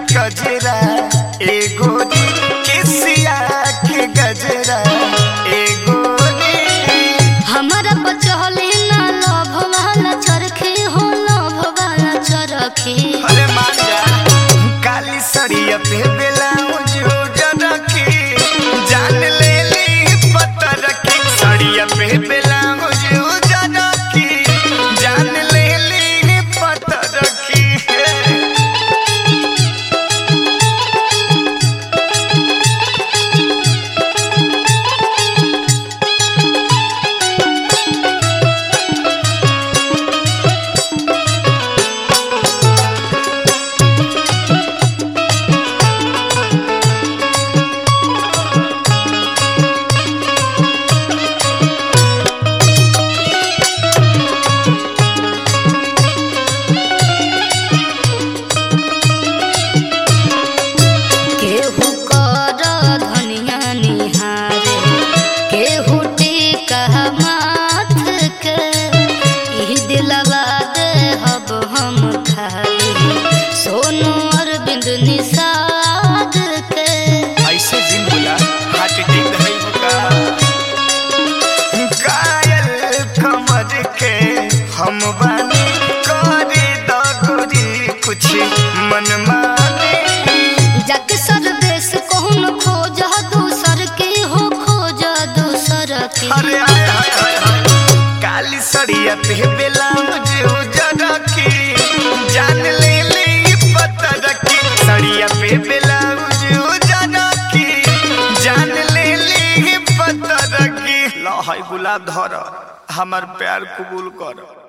गजरा एगो केसिया के गजरा एगो हमारा बचहले ना लभ वाला चरखे हो लभ वाला चरखे अरे मान जा काली सड़िया पे ब्लाउज उजर के जान ले ली पता रखी सड़िया पे ब्लाउज उजर के जान ले ली पता रखी केहू कर धनिया निहारे केहू टीका माथ के ई दिलवा दे हब हम खाई सोनू अरविंद निषाद के ऐसे जिन बोला हार्ट अटैक है होगा कायल कमर के हम बानी करे दगरी कुछ मन माने जग सर देश कौन खोज दूसर के हो खोज दूसर के अरे हाय हाय हाय हाय काली सड़िया पे ब्लाउज उजर की जान ले ले पता रखी सड़िया पे ब्लाउज उजर की जान ले ले पता रखी लो हाय गुलाब धर हमार प्यार कबूल कर